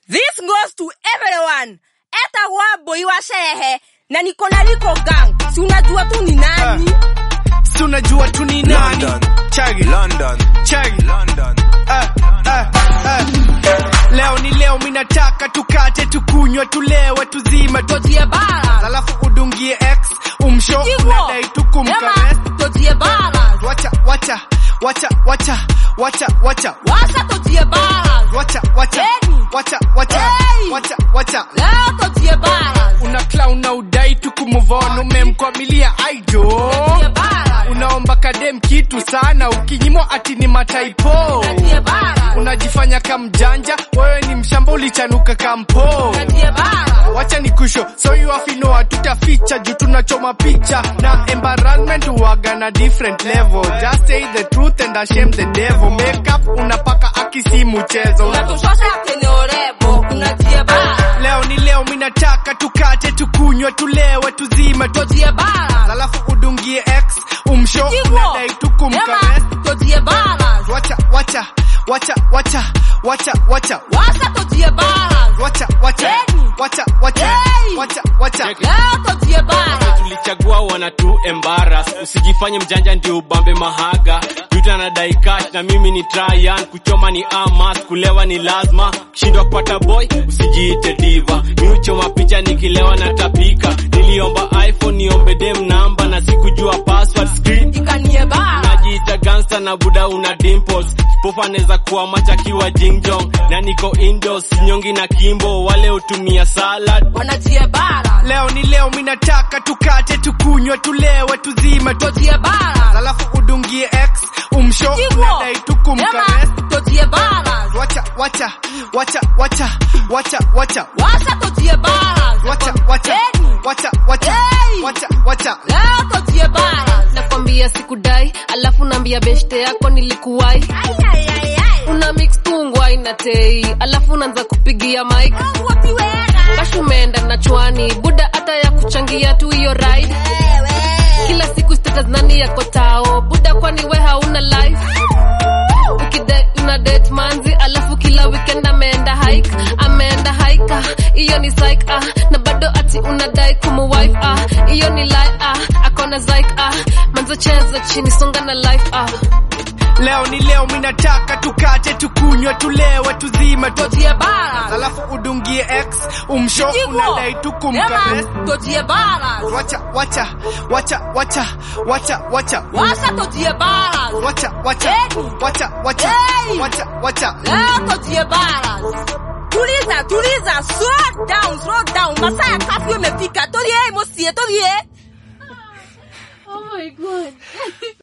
This goes to everyone. Eta waboi wa sherehe na niko na liko gang. Si unajua tu ni nani? Si unajua tu ni nani? London. Chagi. London. Chagi. London. Eh, eh, eh. Leo ni leo minataka tukate tukunywe tulewe tuzime tu Tojie bara. alafu udungie x umsho Jigo. unadai tu kumkarest Ema, tojie bara. wacha wacha wacha wacha wacha wacha Washa tojie bara. wacha wacha Hey. wacha wacha Hey. wacha wacha Leo tojie bara. una clown na udai tu kumuvon umemkwamilia aido Tojie bara. unaomba kadem kitu sana ukinyimwa ati ni mataipo Tojie bara. unajifanya kamjanja wewe ni mshamba ulichanuka kampo Tojie bara. wacha ni kusho so you have to know hatutaficha juu tunachoma picha na embarrassment huwaga na different level just say the truth and ashame the devil makeup unapaka akisi mchezo Unatushosha kwenye orebo. Unatie bara. leo ni leo minataka tukate tukunywe tulewe tuzime tu Tojie bara. alafu udungie x umsho Jigo. unadai tu kumkarest Ema, tojie bara. wacha wacha wacha wacha wacha wacha Washa tojie bara. wacha wacha Hey. wacha wacha Hey. wacha wacha Leo tojie bara. tulichagua wana tu embaras usijifanye mjanja ndio ubambe mahaga juta na daikash na mimi ni tryan kuchoma ni amas kulewa ni lazima kushindwa kupata boy usijiite diva mi uchoma picha nikilewa na tapika niliomba iphone niombe dem namba na sikujua password screen Ikanie bara. najiita gangsta na buda una dimples popa neza kuwa machakiwa jingjong na niko indos nyongi na kimbo wale hutumia salad Wanatie bara. leo ni leo minataka tukate tukunywe tulewe tuzime tu Tojie bara. alafu udungie x umsho Jigo. unadai tu kumkarest Ema, tojie bara. wacha wacha wacha wacha wacha wacha Washa tojie bara. wacha wacha Hey. wacha wacha Hey. wacha wacha Leo tojie bara. nakwambia sikudai alafu naambia beshte yako nilikuwai Ai, ai, ai, ai. una mix tungwai na tei alafu unaanza kupigia mike Mungu akiweka. bash umeenda na chwani buda hata ya kuchangia tu hiyo ride Wewe. kila siku status nani yako tao buda kwani we hauna life ukidai una date manzi alafu kila weekend ameenda hike ameenda hika hiyo ni psych ah na bado ati unadai kumu wife ah hiyo ni lie ah akona zik ah manzo cheza chini songa na life ah leo ni leo minataka tukate tukunywe tulewe tuzime tu Tojie bara. alafu udungie x umsho Jigo. unadai tu kumkarest Ema, tojie bara. wacha wacha wacha wacha wacha wacha Washa tojie bara. wacha wacha Hey. wacha wacha Hey. wacha wacha Leo tojie bara. Tuliza, tuliza. Slow down, slow down. Masaa ya kafyu imefika. Tulie, mosie, tulie. oh my god